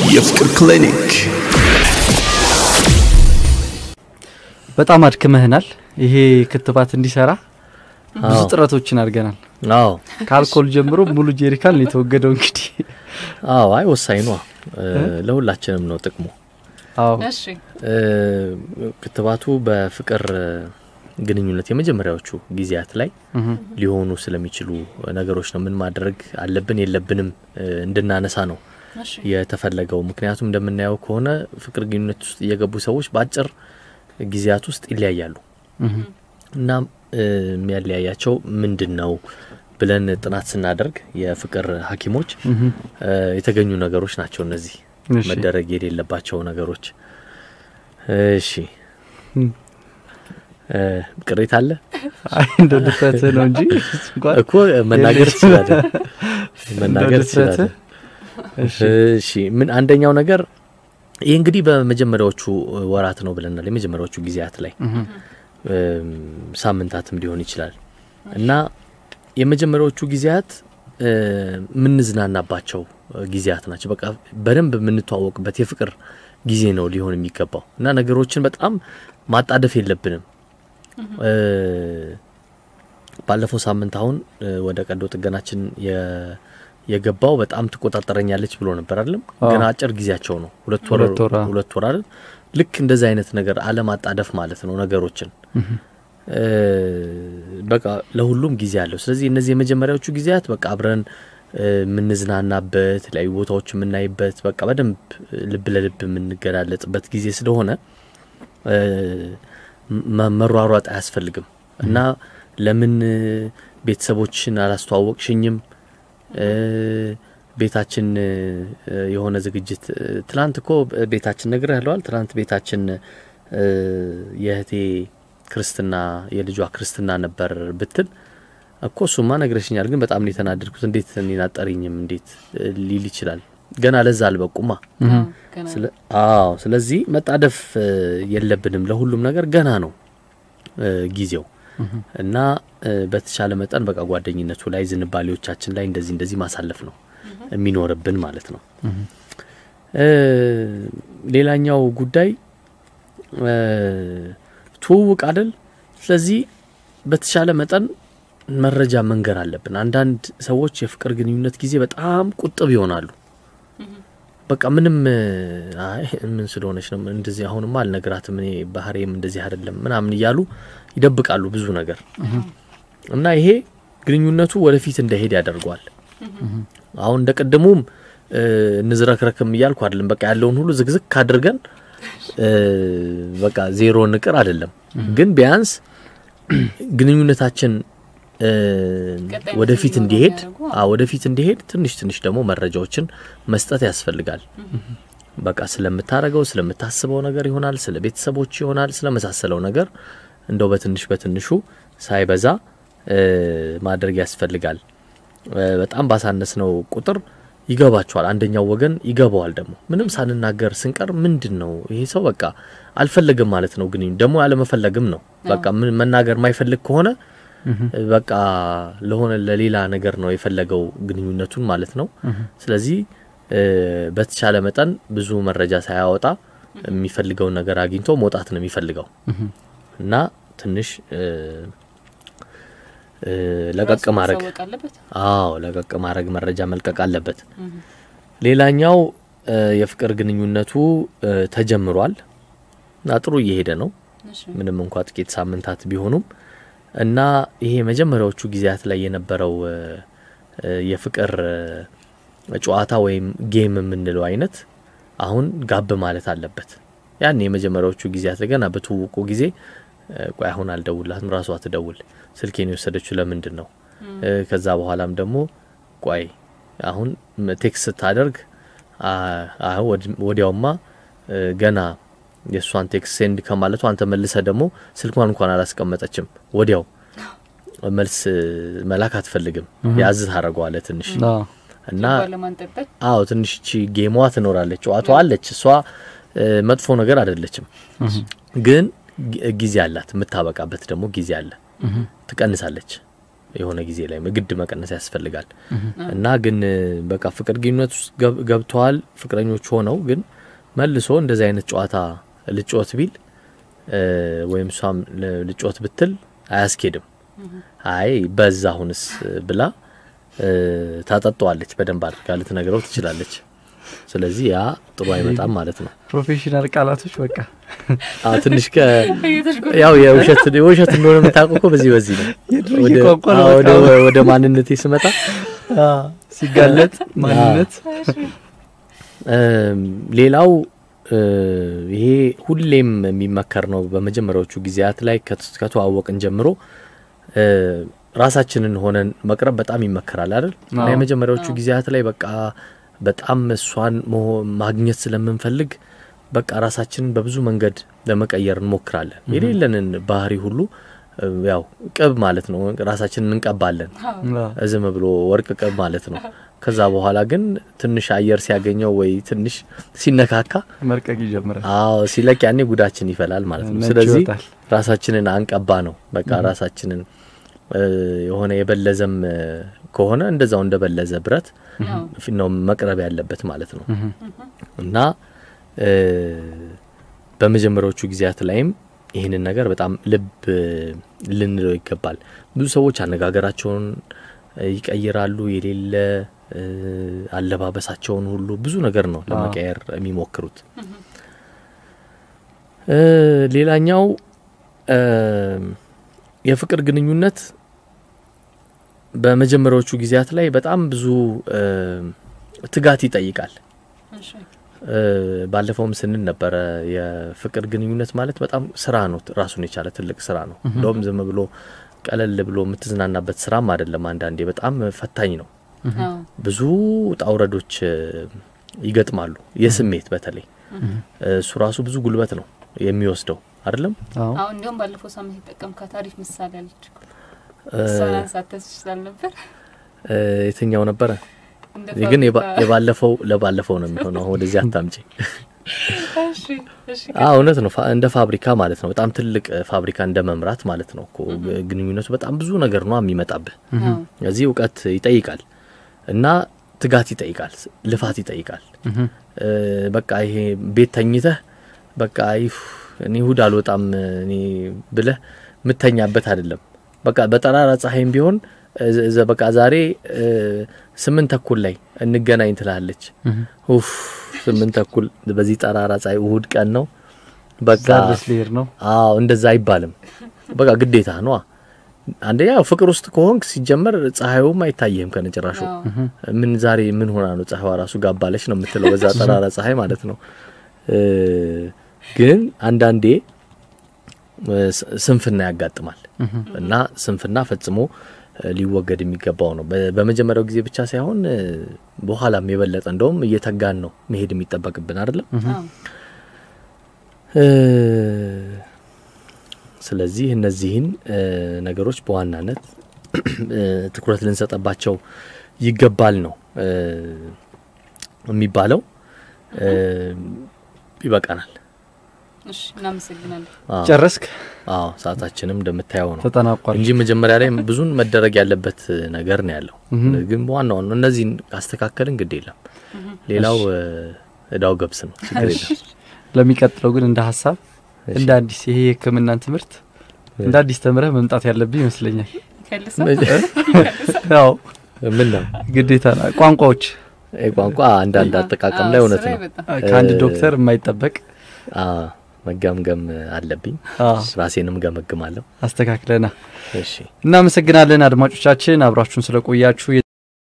የፍቅር ክሊኒክ በጣም አድክመህናል። ይሄ ክትባት እንዲሰራ ብዙ አዎ። ጥረቶችን አድርገናል። አዎ ከአልኮል ጀምሮ ሙሉ ጄሪካን ነው የተወገደው። እንግዲህ አዎ አይ ወሳኝ ኗ ለሁላችንም ነው ጥቅሙ። አዎ እሺ እ፣ ክትባቱ በፍቅር ግንኙነት የመጀመሪያዎቹ ጊዜያት ላይ እህ፣ ሊሆኑ ስለሚችሉ ነገሮች ነው ምን ማድረግ አለብን የለብንም እ፣ እንድናነሳ ነው እሺ የተፈለገው። ምክንያቱም እንደምናየው ከሆነ ፍቅር ግንኙነት ውስጥ የገቡ ሰዎች በአጭር ጊዜያት ውስጥ ይለያያሉ እህ፣ እና እ፣ የሚያለያያቸው ምንድን ነው ብለን ጥናት ስናደርግ የፍቅር ሐኪሞች እህ። እ፣ የተገኙ ነገሮች ናቸው እነዚህ እሺ። መደረግ የሌለባቸው ነገሮች። እሺ እም። እ፣ ቅሬታ አለ አይ እንደ ድፍረትህ ነው እንጂ እንኳን እኮ መናገር የለሽም። ትችላለህ፣ መናገር እንደ ድፍረትህ። ትችላለህ። እሺ እሺ ምን አንደኛው ነገር ይህ እንግዲህ በመጀመሪያዎቹ ወራት ነው ብለናል። የመጀመሪያዎቹ ጊዜያት ላይ እህ፣ እም፣ ሳምንታትም ሊሆን ይችላል እና የመጀመሪያዎቹ ጊዜያት እ፣ የምንዝናናባቸው ጊዜያት ናቸው። በቃ በደንብ የምንተዋወቅበት የፍቅር ጊዜ ነው ሊሆን የሚገባው እና ነገሮችን በጣም ማጣደፍ የለብንም። እ፣ ባለፈው ሳምንት አሁን እ፣ ወደ ቀዶ ጥገናችን የ- የገባው በጣም ትቆጣጠረኛለች ብሎ ነበር አይደለም? አዎ። ገና አጭር ጊዜያቸው ነው ሁለት ወር ሁለት ወር፣ አዎ። ሁለት ወር አይደል? ልክ እንደዚህ አይነት ነገር አለማጣደፍ ማለት ነው ነገሮችን እህ፣ እ፣ በቃ ለሁሉም ጊዜ አለው። ስለዚህ እነዚህ የመጀመሪያዎቹ ጊዜያት በቃ አብረን እ፣ የምንዝናናበት የተለያዩ ቦታዎች የምናይበት በቃ በደንብ ልብ ለልብ የምንገላለጥበት ጊዜ ስለሆነ እ፣ መ- መሯሯጥ አያስፈልግም እና ለምን እ፣ ቤተሰቦችን አላስተዋወቅሽኝም እ፣ ቤታችን እ፣ የሆነ ዝግጅት እ፣ ትላንት እኮ ቤታችን ነግር ያለዋል ትላንት ቤታችን እ፣ የእህቴ ክርስትና የልጇ ክርስትና ነበር ብትል እኮ እሱማ ነግረሽኛል፣ ግን በጣም ነው የተናደድኩት። እንዴት እኔን አጠሪኝም እንዴት እ፣ ሊል ይችላል። ገና ለዛ አልበቁማ። አዎ፣ ገና ስለ- አዎ ስለዚህ መጣደፍ እ፣ የለብንም። ለሁሉም ነገር ገና ነው እ፣ ጊዜው እና እ፣ በተቻለ መጠን በቃ ጓደኝነቱ ላይ ዝንባሌዎቻችን ላይ እንደዚህ እንደዚህ ማሳለፍ ነው የሚኖርብን ማለት ነው። እ፣ ሌላኛው ጉዳይ እ፣ ትውውቅ አይደል? ስለዚህ በተቻለ መጠን መረጃ መንገር አለብን። አንዳንድ ሰዎች የፍቅር ግንኙነት ጊዜ በጣም ቁጥብ ይሆናሉ። በቃ ምንም አይ ምን ስለሆነች ነው እንደዚህ አሁንማ አልነግራትም እኔ ባህሬም እንደዚህ አይደለም ምናምን እያሉ ይደብቃሉ ብዙ ነገር እና ይሄ ግንኙነቱ ወደፊት እንዳይሄድ ያደርገዋል። አሁን እንደ ቅድሙም እ፣ እንዝረክረክም እያልኩ አይደለም። በቃ ያለውን ሁሉ ዝግዝግ አድርገን እ፣ በቃ ዜሮ ንቅር አይደለም። ግን ቢያንስ ግንኙነታችን እ፣ ቀጣይነት ወደፊት እንዲኖረው እንዲሄድ የሚያደርጉ አ ወደፊት እንዲሄድ ትንሽ ትንሽ ደግሞ መረጃዎችን መስጠት ያስፈልጋል። በቃ ስለምታረገው ስለምታስበው ነገር ይሆናል፣ ስለ ቤተሰቦች ይሆናል፣ ስለመሳሰለው ነገር እንደው በትንሽ በትንሹ ሳይበዛ እ፣ ማድረግ ያስፈልጋል። እ፣ በጣም ባሳነስነው ቁጥር ይገባቸዋል። አንደኛው ወገን ይገባዋል። ደግሞ ምንም ሳንናገር ስንቀር ምንድን ነው ይሄ ሰው በቃ አልፈለግም ማለት ነው። ግን ደግሞ ያለመፈለግም ነው። በቃ ምን መናገር የማይፈልግ ከሆነ በቃ ለሆነ ለሌላ ነገር ነው የፈለገው ግንኙነቱን ማለት ነው። ስለዚህ እ፣ በተቻለ መጠን ብዙ መረጃ ሳያወጣ የሚፈልገውን ነገር አግኝቶ መውጣት ነው የሚፈልገው እና ትንሽ እ፣ እ፣ ለቀቅ ራሱን ማድረግ ማሳወቅ አለበት። አዎ ለቀቅ ማድረግ መረጃ መልቀቅ አለበት። ሌላኛው እ፣ የፍቅር ግንኙነቱ እ፣ ተጀምሯል እና ጥሩ እየሄደ ነው እሺ ምንም እንኳ ጥቂት ሳምንታት ቢሆኑም እና ይሄ መጀመሪያዎቹ ጊዜያት ላይ የነበረው እ፣ እ፣ የፍቅር እ፣ ጨዋታ ወይም ጌም የምንለው አይነት አሁን ጋብ ማለት አለበት። ያን የመጀመሪያዎቹ ጊዜያት ላይ ገና በትውውቁ ጊዜ እ፣ ቆይ አሁን አልደውላትም ራሷ ትደውል ስልኬን የወሰደችው ለምንድን ነው? እ፣ ከዛ በኋላም ደግሞ ቆይ አሁን ም- ቴክስት ስታደርግ አ- አ- ወድ- ወዲያውማ እ፣ ገና የእሷን ቴክስት ሴንድ ከማለቱ አንተ መልሰ ደግሞ ስልኳን እንኳን አላስቀመጠችም። ወዲያው መልስ መላክ አትፈልግም። ያዝ ታደርገዋለህ ትንሽ አዎ። እና ልቧን ለማንጠልጠል አዎ ትንሽ ቺ ጌሟ ትኖራለች፣ ጨዋታዋ አለች። እሷ እ፣ መጥፎ ነገር አይደለችም፣ ግን ጊ- ጊዜ አላት። የምታበቃበት ደግሞ ጊዜ አለ። ትቀንሳለች የሆነ ጊዜ ላይ ግድ መቀነስ ያስፈልጋል እና ግን እ፣ በቃ ፍቅር ግንኙነት ውስጥ ገብ- ገብተዋል ፍቅረኞች ሆነው ግን መልሶ እንደዚህ አይነት ጨዋታ ልጮት ቢል እ፣ ወይም እሷም ል- ልጮት ብትል አያስኬድም። አይ በዛ አሁንስ ብላ እ፣ ታጠጣዋለች። በደንብ አድርጋ ልትነግረው ትችላለች። ስለዚህ ያ ጥሩ አይመጣም ማለት ነው። ፕሮፌሽናል ቃላቶች በቃ አ ትንሽ ከ እየተሽጎ ያው የውሸት የውሸት እንደሆነ የምታውቀው እኮ በዚህ በዚህ ነው። የድሮ ወደ ቋንቋ ነው አዎ፣ በቃ። ወደ ወደ ማንነቴ ስመጣ አ፣ ሲጋለጥ ማንነት እም፣ ሌላው እ፣ ይሄ ሁሌም የሚመከር ነው። በመጀመሪያዎቹ ጊዜያት ላይ ከት- ከተዋወቅን ጀምሮ እ፣ ራሳችንን ሆነን መቅረብ በጣም ይመከራል አይደል? እና አዎ። የመጀመሪያዎቹ አዎ። ጊዜያት ላይ በቃ በጣም እሷን መሆ- ማግኘት ስለምንፈልግ በቃ ራሳችንን በብዙ መንገድ ለመቀየር እንሞክራለን። የሌለንን ባህሪ ሁሉ እ፣ ያው ቅብ ማለት ነው። ራሳችንን እንቀባለን አ፣ ዝም ብሎ ወርቅ ቅብ ማለት ነው። ከዛ በኋላ ግን ትንሽ አየር ሲያገኘው ወይ ትንሽ ሲነካካ መልቀቅ ይጀምራል። አዎ ሲለቅ ያኔ ጉዳችን ይፈላል ማለት ነው። ነጭ ስለዚህ ይወጣል። ራሳችንን አንቀባ ነው በቃ ራሳችንን እ፣ የሆነ የበለዘም እ፣ ከሆነ እንደዛው እንደበለዘ ብረት ፊት ነው መቅረብ ያለበት ማለት ነው እና እ፣ በመጀመሪያዎቹ ጊዜያት ላይም ይህንን ነገር በጣም ልብ እ፣ ልንለው ይገባል። ብዙ ሰዎች አነጋገራቸውን እ፣ ይቀይራሉ። የሌለ እ፣ አለባበሳቸውን ሁሉ ብዙ ነገር ነው ለመቀየር የሚሞክሩት። እ፣ ሌላኛው እ፣ የፍቅር ግንኙነት በመጀመሪያዎቹ ጊዜያት ላይ በጣም ብዙ እ፣ ትጋት ይጠይቃል። እ፣ ባለፈውም ስንል ነበረ የፍቅር ግንኙነት ማለት በጣም ስራ ነው፣ ራሱን የቻለ ትልቅ ስራ ነው። እንደውም ዝም ብሎ ቀለል ብሎ የምትዝናናበት ስራም አይደለም። አንዳንዴ በጣም ፈታኝ ነው። ብዙ ውጣ ውረዶች እ፣ ይገጥማሉ። የስሜት በተለይ እ፣ እሱ ራሱ ብዙ ጉልበት ነው የሚወስደው አይደለም። አዎ አሁን እንዲሁም ባለፈው ሳምንት የጠቀምካት አሪፍ ምሳሌ አለች እኮ። እ፣ እሷን አንሳተስ ይችላል ነበር እ፣ የትኛው ነበረ? እንደ ግን የባ- ፋብሪካ- የባለፈው ለባለፈው ነው የሚሆነው። አሁን ወደዚህ አታምጪ። እሺ፣ እሺ፣ አዎ እውነት ነው። ፋ- እንደ ፋብሪካ ማለት ነው። በጣም ትልቅ እ፣ ፋብሪካ እንደ መምራት ማለት ነው እኮ ግንኙነቱ በጣም ብዙ ነገር ነው የሚመጣብህ። አዎ፣ እዚህ እውቀት ይጠይቃል እና ትጋት ይጠይቃል፣ ልፋት ይጠይቃል። እ፣ በቃ ይሄ ቤት ተኝተህ በቃ ይፍ እኔ እሁድ አልወጣም እኔ ብለህ ምተኛበት አይደለም። በቃ በጠራራ ፀሐይም ቢሆን እ፣ ዘ- በቃ ዛሬ እ፣ ስምንት ተኩል ላይ እንገናኝ ትላለች። ኡፍ ስምንት ተኩል በዚህ ጠራራ ፀሐይ እሁድ ቀን ነው በቃ እዛ ድረስ ሊሄድ ነው። አዎ እንደዛ አይባልም። በቃ ግዴታ ነዋ። አንደኛ ያው ፍቅር ውስጥ ከሆንክ ሲጀመር ፀሐዩም አይታየህም ከነጭራሹ። አዎ። ምን ዛሬ ምን ሆና ነው ፀሐይዋ ራሱ ጋባለች ነው የምትለው በዛ ጠራራ ፀሐይ ማለት ነው። እ፣ ግን አንዳንዴ እ፣ ስ- ስንፍና ያጋጥማል እና ስንፍና ፈጽሞ እ፣ ሊወገድ የሚገባው ነው። በ- በመጀመሪያው ጊዜ ብቻ ሳይሆን እ፣ በኋላም የበለጠ እንደውም እየተጋን ነው መሄድ የሚጠበቅብን አይደለም። አዎ። እ፣ ስለዚህ እነዚህን እ፣ ነገሮች በዋናነት እ፣ ትኩረት ልንሰጠባቸው ይገባል ነው እ፣ የሚባለው። እ፣ ይበቃናል። እሺ፣ እናመሰግናለን። አዎ፣ ጨረስክ? አዎ፣ ሰዓታችንም እንደምታየው ነው ተጠናቋል። እንጂ መጀመሪያ ላይ ብዙን መደረግ ያለበት ነገር ነው ያለው። ግን በዋና ዋና እነዚህን ካስተካከልን ግድ የለም ሌላው እ፣ እዳው ገብስ ነው። ችግር የለም። ለሚቀጥለው ግን እንደ ሀሳብ እሺ። እንደ አዲስ ይሄ የሕክምናን ትምህርት እንደ አዲስ ተምረህ መምጣት ያለብህ ይመስለኛል። ከልሰው ያው ምን ነው ግዴታ ነው። ቋንቋዎች ይህ ቋንቋ አንዳንድ አጠቃቀም ላይ እውነት ነው ከአንድ እ- ዶክተር የማይጠበቅ አ መገምገም አለብኝ። አ፣ ራሴንም ገመግማለሁ። አስተካክለና እሺ እናመሰግናለን። አድማጮቻችን አብራችሁን ስለቆያችሁ